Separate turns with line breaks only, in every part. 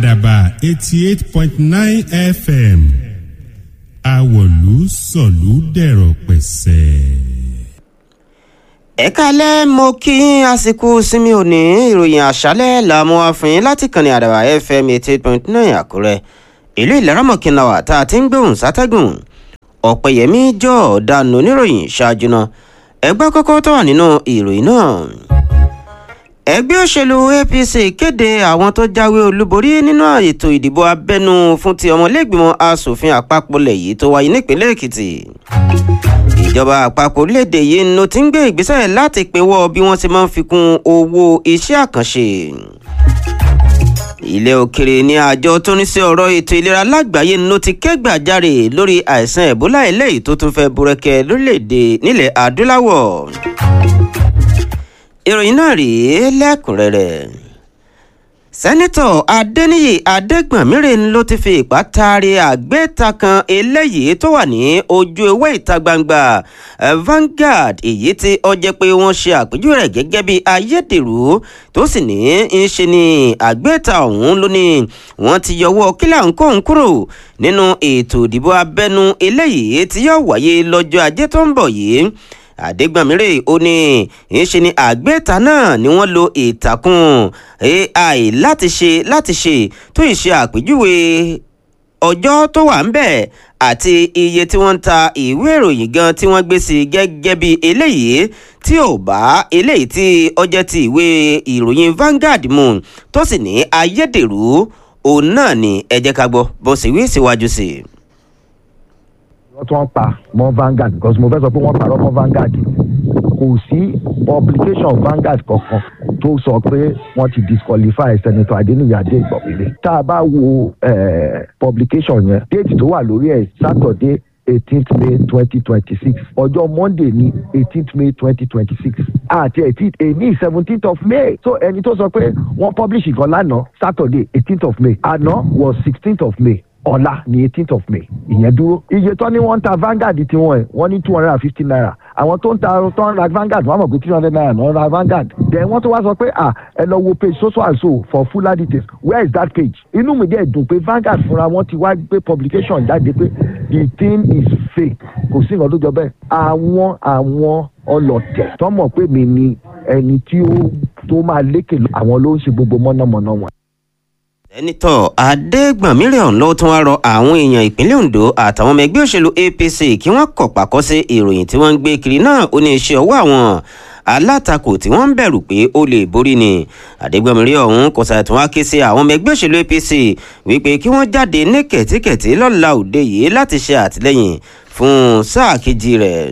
àdàbà eighty eight point nine fm àwọ̀lú sọ̀lú dẹ̀rọ̀ pẹ̀sẹ̀.
ẹ kálẹ́ mo kí yín àsìkò sinmi òní ìròyìn àṣálẹ́ làmú àfihàn láti kànnì àdàbà fm eighty eight point nine àkúrẹ́ ìlú ìlaramọ̀kìnà wà tá a ti ń gbóhùn sátẹ́gùn ọ̀pẹ̀yẹmí jọ ọ̀daràn oníròyìn ṣáájú náà ẹgbẹ́ kọ́kọ́ tó wà nínú ìròyìn náà ẹgbẹ́ òṣèlú apc kéde àwọn tó jáwé olúborí nínú ètò ìdìbò abẹ́nú fún ti ọmọlẹ́gbìmọ̀ asòfin àpapọ̀ lẹ̀ yìí tó wáyé nípínlẹ̀ èkìtì ìjọba àpapọ̀ orílẹ̀-èdè yìí ló ti ń gbé ìgbésẹ̀ láti pinwọ́ bí wọ́n ti máa ń fi kún owó iṣẹ́ àkànṣe ilé òkèrè ní àjọ tó ní sí ọ̀rọ̀ ètò ìlera lágbàáyé ló ti kẹ́gbàjarè lórí àìsàn ẹ̀bólà eléyìí tó tún fẹ́ búrẹ́kẹ́ lórílẹ̀‐èdè nílẹ̀ adúláwọ̀ ìròyìn náà rèé lẹ́kùnrẹ́rẹ́ sẹ́nitọ̀ adẹ́niyì adẹ́gbọ̀nmírè ló ti fi ipá taari àgbéta kan eléyìí tó wà ní ojú ewé ìta gbangba Vanguard èyí tí ó jẹ́ pé wọ́n ṣe àpèjúwe rẹ̀ gẹ́gẹ́ bí ayédèrú tó sì ní í ṣe ní àgbéta ọ̀hún ló ní wọ́n ti yọwọ́ kílà ń kóhun kúrò nínú ètò ìdìbò abẹ́nú eléyìí tí yóò wáyé lọ́jọ́ ajé tó ń bọ̀ yìí àdégbàmírè ó ní ìṣe ni àgbéta náà ni wọ́n lo ìtàkùn ai láti ṣe láti ṣe tó ìṣe àpèjúwe ọjọ́ tó wà ń bẹ̀ àti iye tí wọ́n ń ta ìwé ìròyìn gan tí wọ́n gbé sí gẹ́gẹ́ bí eléyìí tí ò bá eléyìí tí ọjọ́ ti ìwé ìròyìn Vanguard mu tó sì ní ayédèrú òun náà ni ẹ jẹ́ ká gbọ́ bó sì wí síwájú sí i
wọ́n tún pa mọ́ Vanguard because mo fẹ́ sọ pé wọ́n parọ́ mọ́ Vanguard kò sí publication Vanguard kankan tó sọ pé wọ́n ti disqualify senator Adeniyi Adegboyere tá a bá wo publication yẹn date tó wà lórí ẹ̀ Saturday eighteenth May twenty twenty six ọjọ́ Monday ní eighteenth May twenty twenty six àti èní seventeenth of May so ẹni tó sọ pé wọ́n publish ìkan lánàá Saturday eighteenth of May àná was sixteenth of May ọ̀la ní eighteenth of May ìyẹn dúró iye tó ní wọ́n ń ta Vanguard tiwọn ẹ̀ wọ́n ní two hundred and fifty naira àwọn tó ń ta tó ń ra Vanguard wọ́n mọ̀ pé three hundred naira náà ra Vanguard then wọ́n tó wá sọ pé ah ẹ lọ wo page so so and so for fuller details where is that page inú mi dẹ̀ dùn pé Vanguard fúnra wọn ti wá gbé publication jáde pé the thing is fake kò sí nǹkan tó jọ bẹ́ẹ̀ àwọn àwọn ọlọ̀tẹ̀ tó mọ̀ pé mi ni ẹni tí ó tó máa lékè àwọn ló ń ṣe gbogbo mọ̀nàmọ́ná wọn
sẹ́nitọ̀ adégbọ̀nmírè ọ̀hún ló tún wá rọ àwọn èèyàn ìpínlẹ̀ ondo àtàwọn ọmọ ẹgbẹ́ òṣèlú apc kí wọ́n kọ̀ pàkọ́ sí ìròyìn tí wọ́n ń gbé kiri náà ó ní iṣẹ́ ọwọ́ àwọn alátakò tí wọ́n ń bẹ̀rù pé ó lè borí ni adégbọ̀nmírè ọ̀hún kò sàtún wá ké sí àwọn ọmọ ẹgbẹ́ òṣèlú apc wípé kí wọ́n jáde ní kẹ̀tíkẹ̀tí lọ́la òde yìí láti ṣe àtìlẹ́yìn fún sáà kejì rẹ̀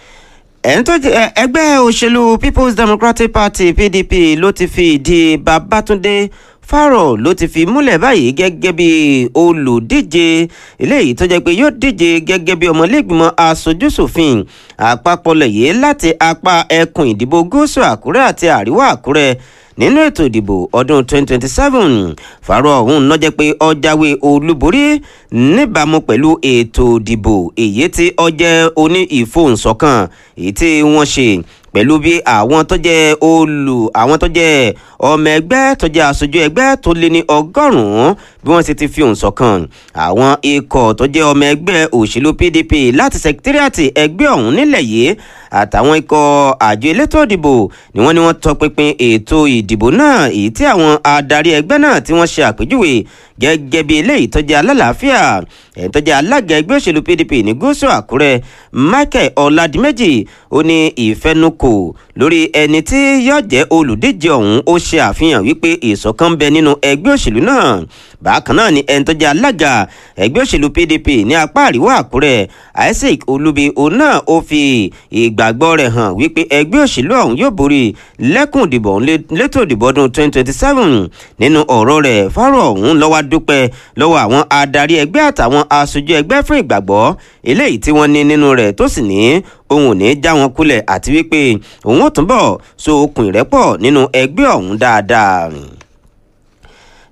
ẹgbẹ́ òṣèlú people's democratic party pdp ló ti fi ìdí babátúndé fárọ̀ ló ti fi múlẹ̀ báyìí gẹ́gẹ́ bí olùdíje eléyìí tó jẹ́ pé yóò díje gẹ́gẹ́ bí ọmọlẹ́gbìmọ̀ aṣojúṣòfin àpapọ̀ lẹ̀yẹ́ láti apá ẹkùn ìdìbò gúúsù àkúrẹ́ àti àríwá àkúrẹ́ nínú ètò ìdìbò ọdún 2027 fárọ̀ ọ̀hún náà jẹ́ pé ó jáwé olúborí níbàámu pẹ̀lú ètò ìdìbò èyí tí ó jẹ́ oní ìfohùnsọ̀kan èyí tí wọ́n ṣe pẹ̀lú bí àwọn tó jẹ́ olù àwọn tó jẹ́ ọmọ ẹgbẹ́ tó jẹ́ aṣojú ẹgbẹ́ tó lé ní ọgọ́rùn-ún bí wọ́n sì ti fi òun ṣọ̀kan àwọn ikọ̀ tó jẹ́ ọmọ ẹgbẹ́ òṣèlú PDP láti sẹkítírìàtì ẹgbẹ́ ọ̀hún nílẹ̀ yìí àtàwọn ikọ̀ àjọ elétò ìdìbò ni wọ́n ní wọ́n tọpinpin ètò ìdìbò náà èyí tí àwọn adarí ẹgbẹ́ náà tí wọ́n ṣe àpèjúwe gẹ́gẹ́ bí eléyìí tó jẹ́ alálàáfíà ẹ̀yìn tó jẹ́ alága ẹgbẹ́ òṣèlú PDP ní gúúsù Àkúrẹ́ Michael Ọládìméjì ó ní ìfẹnukò lórí ẹni tí yóò jẹ́ olùdíje ọ̀hún ó ṣe àfihàn wípé ìṣọ̀kan bẹ nínú ẹgbẹ́ òṣèlú náà bákan náà ni ẹni tó jẹ́ alága ẹgbẹ́ òṣèlú PDP ní apá àríwá Àkúrẹ́ Isaac Olubi òun náà ó fi ìgbàgbọ́ rẹ̀ hàn wípé ẹgbẹ́ òṣèlú ọ̀hún yóò borí lẹ́kùn ìdìbò létò ìdìbò ọdún 2027 nínú ọ̀rọ̀ rẹ̀ fọ́rọ̀ ọ̀hún ló wá dúpẹ́ lọ́wọ́ àwọn adarí ẹgbẹ́ àtàwọn aṣojú ẹgbẹ́ fún ìgbàgbọ́ eléyìí tí wọ́n ní nínú rẹ̀ tó sì ní òun ò ní já wọn kulẹ̀ àti wípé òun ò túnbọ̀ so okùn ìrẹ́pọ̀ nínú ẹgbẹ́ ọ̀hún dáadáa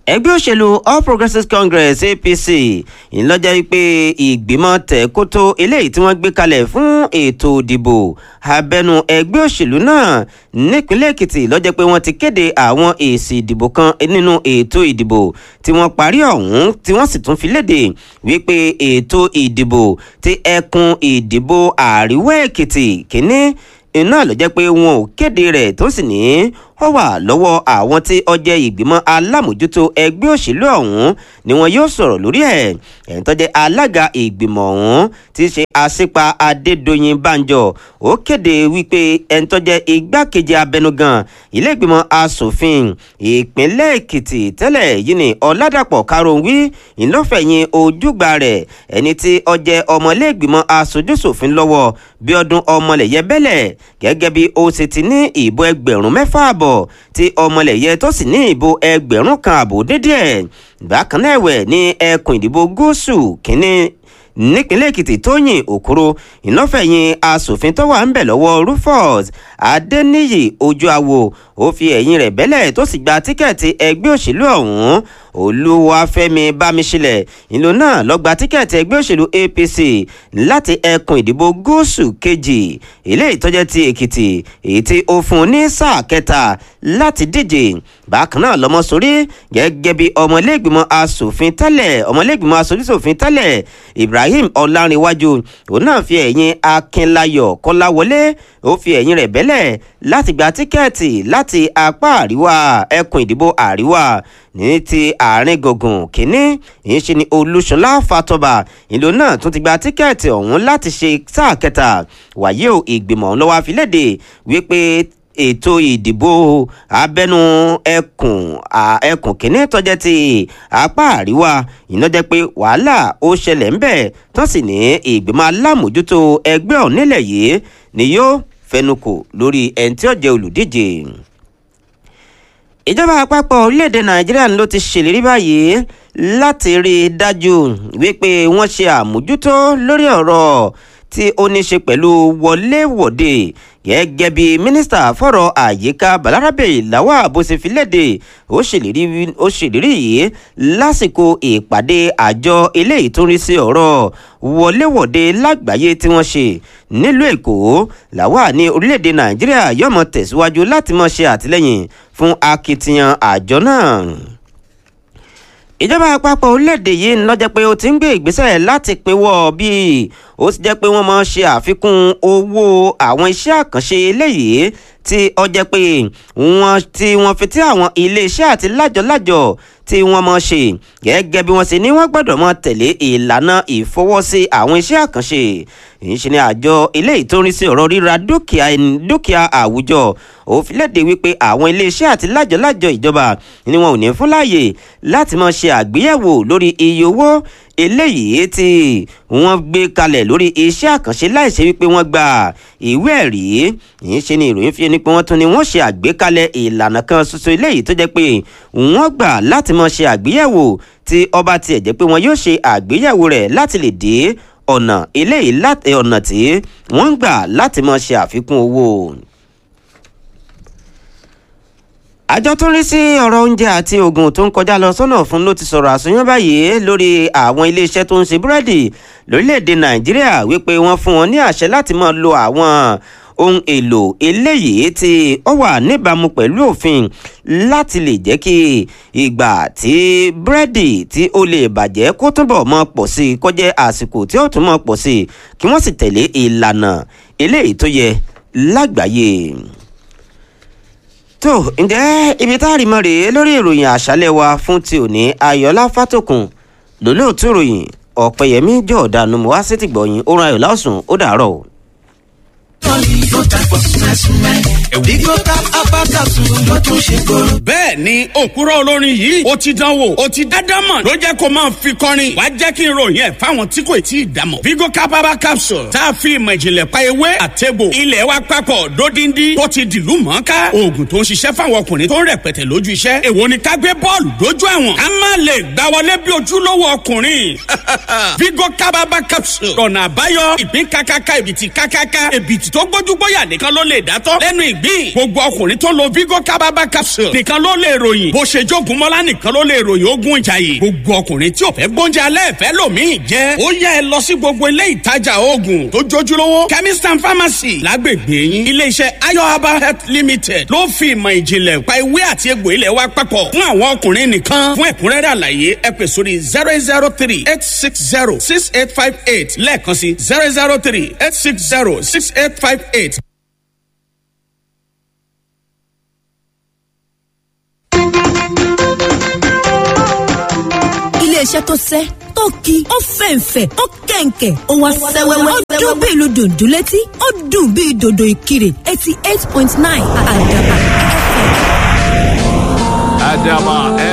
ẹgbẹ́ òṣèlú all progressives congress apc ńlọ́jà wípé ìgbìmọ̀ tẹ̀kótó eléyìí tí wọ́n gbé kalẹ̀ fún ètò ìdìbò abẹnú ẹgbẹ́ òṣèlú náà nípínlẹ̀ èkìtì lọ́jọ́ pé wọ́n ti kéde àwọn èsì ìdìbò kan nínú ètò ìdìbò tí wọ́n parí ọ̀hún tí wọ́n sì tún fi léde wípé ètò ìdìbò ti ẹkùn ìdìbò àríwá èkìtì kínní iná ló jẹ́ pé wọn ò kéde rẹ̀ tó sì ní ó wà lọ́wọ́ àwọn tí ọjẹ́ ìgbìmọ̀ alámòjútó ẹgbẹ́ òṣèlú ọ̀hún ni wọn yóò sọ̀rọ̀ lórí ẹ̀ ẹ̀ń tó jẹ́ alága ìgbìmọ̀ ọ̀hún tí í ṣe àṣípa adédọ̀yìn banjọ ó kéde wípé ẹ̀ń tó jẹ́ igbákejì abẹnugan ilé ìgbìmọ̀ asòfin ìpínlẹ̀ èkìtì tẹ́lẹ̀ yìí ni ọ̀làdàpọ̀ karùn-ún ìlọ́fẹ̀yìn ojúgbà rẹ̀ ẹni tí ọjẹ́ ọmọlé ìgbìmọ̀ aṣojúṣòfin lọ́wọ́ bí ọdún ọmọlẹ̀yẹ bẹ́lẹ̀ gẹ́gẹ́ bí ó ṣe ti ní ìbò ẹgbẹ̀rún mẹ́fà àbọ̀ tí ọmọlẹ̀yẹ tó sì ní ìbò ẹgbẹ̀rún kan àbò dédé ẹ̀ bákan náà ẹ̀wẹ̀ ní ẹkùn ìdìbò gúúsù kínní nípínlẹ̀ èkìtì tóyìn òkúrò ìlọ́fẹ̀yìn asòfin tó wà ń bẹ̀ lọ́wọ́ rufus adẹniyì ojú awo ó fi ẹ̀yìn rẹ̀ bẹ́lẹ̀ tó sì gba tíkẹ́ẹ̀tì ẹgbẹ́ òṣèlú ọ̀hún olúwàfẹ́mi bámiṣílẹ̀ ìlú náà lọ gba tíkẹ́ẹ̀tì ẹgbẹ́ òṣèlú apc láti ẹkùn ìdìbò gúúsù kejì eléyìí tó jẹ́ ti èkìtì èyí tí ó fún un ní sáà kẹta láti díje bákan náà lọmọ sórí gẹ́gẹ́ bí ọmọlẹ́gbìmọ̀ asòfin tẹ́lẹ̀ ọmọlẹ́gbìmọ̀ asojúṣòfin tẹ́lẹ̀ ibrahim ọlárìnwájú òun náà fi ẹ̀yìn akínlayọ̀ kọ́láwọlé ó fi ẹ̀yìn rẹ̀ bẹ́lẹ̀ láti gba tíkẹ́ẹ̀tì láti apá àríwá ẹkùn ìdìbò àríwá ní ti àárín gbùngbùn kínní ìyẹn ṣe ni olúṣọlá fatọba ìlú náà tún ti gba tíkẹ́ẹ̀tì ọ̀hún láti ṣe sáà kẹta wàyí o ìgbìmọ̀ ọ̀hún lọ́wọ́ àfilédè wípé ètò ìdìbò abẹ́nú ẹkùn ẹkùn kínní tọ́jẹ́ ti apá àríwá iná jẹ́ pé wàhálà ó ṣẹlẹ̀ ń bẹ̀ tán sì ní ìgbìmọ̀ alámòjútó ẹgbẹ́ ọ̀hún nílẹ̀ yìí ni yóò fẹnukò lórí ẹni tí ó jẹ́ olùdíje ìjọba àpapọ̀ orílẹ̀-èdè nàìjíríà ló ti ṣèlérí báyìí láti rí i dájú wípé wọ́n ṣe àmójútó lórí ọ̀rọ̀ tí ó ní ṣe pẹ̀lú wọléwọ̀de gẹ́gẹ́ bí mínísítà fọ̀rọ̀ àyíká balarabe lawal bó ṣe fi léde ó ṣèlérí yìí lásìkò ìpàdé àjọ eléyìí tó ń rí sí ọ̀rọ̀ wọléwọ̀de lágbàáyé tí wọ́n ṣe nílùú èkó lawal ní orílẹ̀-èdè nàìjíríà yóò mọ tẹ̀síwájú láti mọ ṣe àtìlẹ́yìn fún akitiyan àjọ náà ìjọba àpapọ̀ orílẹ̀-èdè yìí lọ́jọ́ pé ó ti ń gbé ìgbésẹ̀ láti pinwọ́ bí ó ti jẹ́ pé wọ́n máa ṣe àfikún owó àwọn iṣẹ́ àkànṣe eléyìí tí ó jẹ́ pé wọ́n tí wọ́n fi tí àwọn iléeṣẹ́ àti lájọ̀lájọ̀ tí wọ́n mọ̀ ṣe gẹ́gẹ́ bí wọ́n ṣe ní wọ́n gbọ́dọ̀ mọ̀ tẹ̀lé ìlànà ìfọwọ́sí àwọn iṣẹ́ àkànṣe ìṣe ni àjọ ilé ìtòrin sí ọ̀rọ̀ ríra dúkìá dúkìá àwùjọ òfin léde wípé àwọn iléeṣẹ́ àti lájọ̀lájọ̀ ìjọba ni wọn ò ní fún láàyè láti máa ṣe àgbéyẹ̀wò lórí iye owó eléyìí tí wọ́n gbé kalẹ̀ lórí iṣẹ́ àkànṣe láìṣe wípé wọ́n gba ìwé ẹ̀rí yìí ṣe ni ìròyìn fi ni pé wọ́n tún ni wọ́n ṣe àgbékalẹ̀ ìlànà kan ṣoṣo eléyìí tó jẹ́ pé wọ́n gbà láti máa ṣe àgbéyẹ̀wò tí ọba tiẹ̀ jẹ́ pé wọ́n yóò ṣe àgbéyẹ̀wò rẹ̀ láti lè dé ọ̀nà eléyìí láti ọ̀nà tí wọ́n ń gbà láti máa ṣe àfikún owó àjọ tó ń rí sí ọ̀rọ̀ oúnjẹ àti oògùn tó ń kọjá lọ sọ́nà fún ló ti sọ̀rọ̀ àsọyán báyìí lórí àwọn iléeṣẹ́ tó ń ṣe búrẹ́dì lórílẹ̀‐èdè nàìjíríà wípé wọ́n fún wọn ní àṣẹ láti máa lo àwọn ohun èlò eléyìí tí ó wà níbàámu pẹ̀lú òfin láti lè jẹ́ kí ìgbà tí búrẹ́dì tí ó lè bàjẹ́ kó túbọ̀ mọ́ pọ̀ sí i kó jẹ́ àsìkò tí ó tún mọ́ pọ̀ sí i kí wọ́n sì tẹ̀lé ìlànà eléyìí tó yẹ lágbàáyé tó ǹjẹ́ ibi tá a rí mọ́ rèé lórí ìròyìn àṣálẹ̀ wa fún ti òní ayọ̀lá fátòkùn lólóòtú ìròyìn ọ̀pẹ̀yẹmí jọ̀ọ́dánù mọ́ wá sí ti gbọ̀yìn orun ayọ̀ lásùn ó dàárọ̀ o.
bẹ́ẹ̀ ni òkúrọ̀ olórin yìí ó ti dánwò ó ti dádámọ̀ ló jẹ́ kó máa fi kọrin wàá jẹ́ kí n ròyìn ẹ̀ fáwọn tí kò tí ì dámọ̀. vigo capaba capsule tá a fi ìmọ̀ ìjìnlẹ̀ pa ewé àtẹ̀bò ilẹ̀ wa papọ̀ dódindi tó ti dìlú mọ́ká oògùn tó ń ṣiṣẹ́ fáwọn ọkùnrin tó ń rẹpẹtẹ lójú iṣẹ́ èwo ni ká gbé bọ́ọ̀lù dójú àwọn ká má lè gbá wọlé bí ojúlówó ọkùnrin vigo capaba capsule ọ̀nà àbáyọ ìpín kákáká ìbìtì kákáká ìbìtì diabetes tó gbójúgbóyà nìkan ló lè dátọ́ lẹ́nu ìgbín gbogbo ọkùnrin tó lo vigo kábàbà capsule nìkan ló lè ròyìn bó ṣe jogun mọ́lá nìkan ló lè ròyìn ogun ìjàyè gbogbo ọkùnrin tí ò fẹ́ gbóúnjẹ alẹ́ fẹ́ lòmíì jẹ́ ó yẹ ẹ lọ sí gbogbo ilé ìtajà oògùn tó jójúlówó chemist and pharmacy lágbègbè yín iléeṣẹ́ ayo herbal health limited ló fi ìmọ̀ ìjìnlẹ̀ pa ewé àti egbò ilẹ̀ wa papọ̀ fún àwọn ọkùnrin nìkan fún ẹ̀kúnrẹ́rẹ́ àlàyé ẹ pè sórí zero eight zero three eight six zero six eight five eight lẹ́ẹ̀kan sí zero zero three eight six zero six eight five eight.
iléeṣẹ́ tó sẹ́ tó ki ó fẹ̀ǹfẹ̀ ó kẹ̀ǹkẹ̀ ó wá sẹ́wẹ́wẹ́ ó dún bí ìlú dòdò létí ó dùn bí dòdò ìkirè eighty eight point nine àdàbà.
Adama